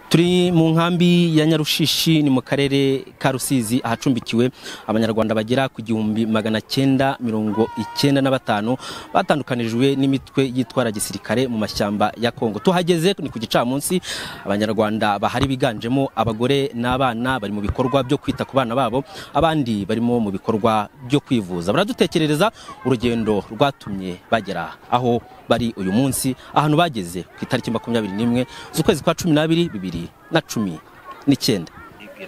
turi mu nkambi ya nyarushishi ni mu karere ka rusizi ahacumbikiwe abanyarwanda bagera ku gihumbi magana cyenda mirongo icyenda na batanu batandukanijwe n'imitwe yitwara gisirikare mu mashyamba ya kongo tuhageze ni ku gicamunsi abanyarwanda bahari biganjemo abagore n'abana bari mu bikorwa byo kwita ku bana babo abandi barimo mu bikorwa byo kwivuza baradutekerereza urugendo rwatumye bagera aho bari uyu munsi ahantu bageze ku itariki makumyabiri n'imwe z'ukwezi kwa cumi n'abiri bibiri na cumi n'icyenda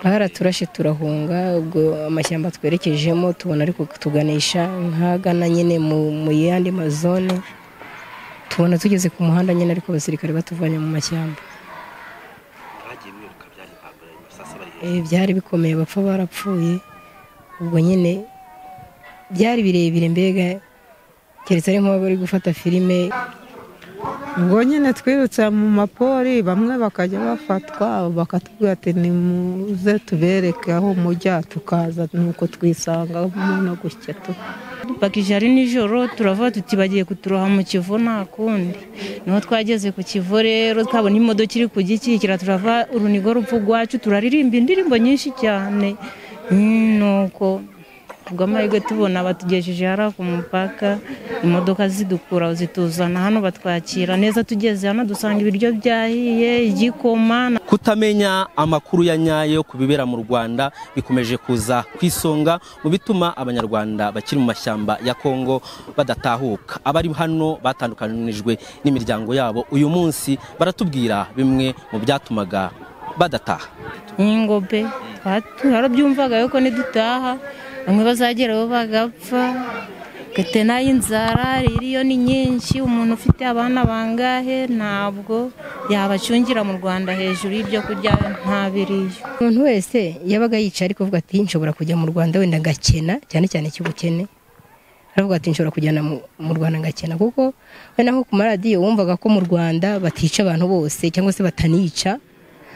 ahari turashe turahunga ubwo amashyamba twerekejemo tubona ariko kutuganisha nk'agana nyine mu yandi mazone tubona tugeze ku muhanda nyine ariko abasirikare batuvanye mu mashyamba byari bikomeye bapfa barapfuye ubwo nyine byari birebire mbega keretse ari nk'uwo bari gufata filime ubwo nyine twirutse mu mapori bamwe bakajya bafatwa bakatubwira ati nimuze tubereke aho mujya tukaza nuko twisanga no gutya bakije ari nijoro turava tuti bagiye kuturoha mu kivu nta kundi niho twageze ku kivu rero twabona imodoka iri kugikikira turava urunigo rupfa urwacu turaririmba indirimbo nyinshi cyane nuko amahirwe tubona batugejeje hariya ku mupaka imodoka zidukura zituzana hano batwakira neza tugeze hano dusanga ibiryo byahiye igikoma kutamenya amakuru ya nyayo ku bibera mu rwanda bikomeje kuza ku isonga mu bituma abanyarwanda bakiri mu mashyamba ya kongo badatahuka abari hano batandukanijwe n'imiryango yabo uyu munsi baratubwira bimwe mu byatumaga badataha n'ingobe harabyumvaga yuko nidutaha bamwe bazageraho bagapfa gate inzara iriyo ni nyinshi umuntu ufite abana bangahe ntabwo yabacungira mu rwanda hejuru y'ibyo kurya ntabiriyo umuntu wese yabaga yicaye ariko avuga ati nshobora kujya mu rwanda wenda ngakena cyane cyane cy'ubukene aravuga ati nshobora kujyana mu rwanda ngakena kuko wenda nko ku maradiyo wumvaga ko mu rwanda batica abantu bose cyangwa se batanica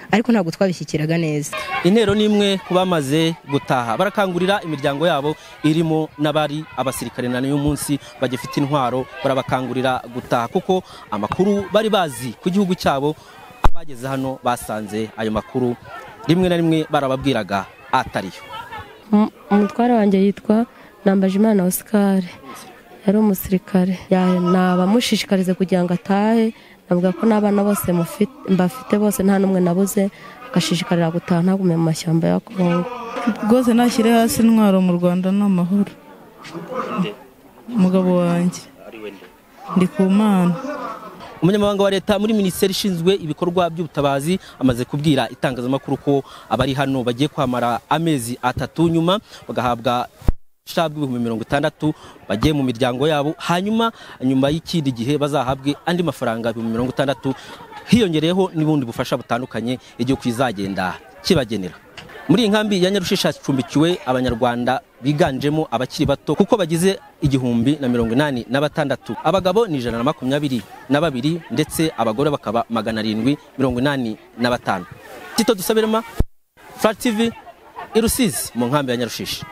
ariko ntabwo twabishyikiraga neza intero ni imwe ku bamaze gutaha barakangurira imiryango yabo irimo n'abari abasirikare na n'uyu munsi bagifite intwaro barabakangurira gutaha kuko amakuru bari bazi ku gihugu cyabo abageze hano basanze ayo makuru rimwe na rimwe barababwiraga atariyo umutware wanjye yitwa Nambajimana osikare yari umusirikare nabamushishikarize kugira ngo atahe navuga ko n'abana bose mbafite bose nta n'umwe nabuze agashishikarira gutaha ntagume mu mashyamba ya kongo rwose nashyire hasi intwaro mu rwanda ni amahoro umugabo wanjye ndi ku mana umunyamabanga wa leta muri minisiteri ishinzwe ibikorwa by'ubutabazi amaze kubwira itangazamakuru ko abari hano bagiye kwamara amezi atatu nyuma bagahabwa ushabwa ibihumbi mirongo itandatu bagiye mu miryango yabo hanyuma nyuma y'ikindi gihe bazahabwe andi mafaranga ibihumbi mirongo itandatu hiyongereyeho n'ubundi bufasha butandukanye igihugu kizagenda kibagenera muri iyi nkambi ya nyarushisha hacumbikiwe abanyarwanda biganjemo abakiri bato kuko bagize igihumbi na mirongo inani na batandatu abagabo ni ijana na makumyabiri na babiri ndetse abagore bakaba magana arindwi mirongo inani na batanu tito dusabirema furati tivi i rusizi mu nkambi ya nyarushisha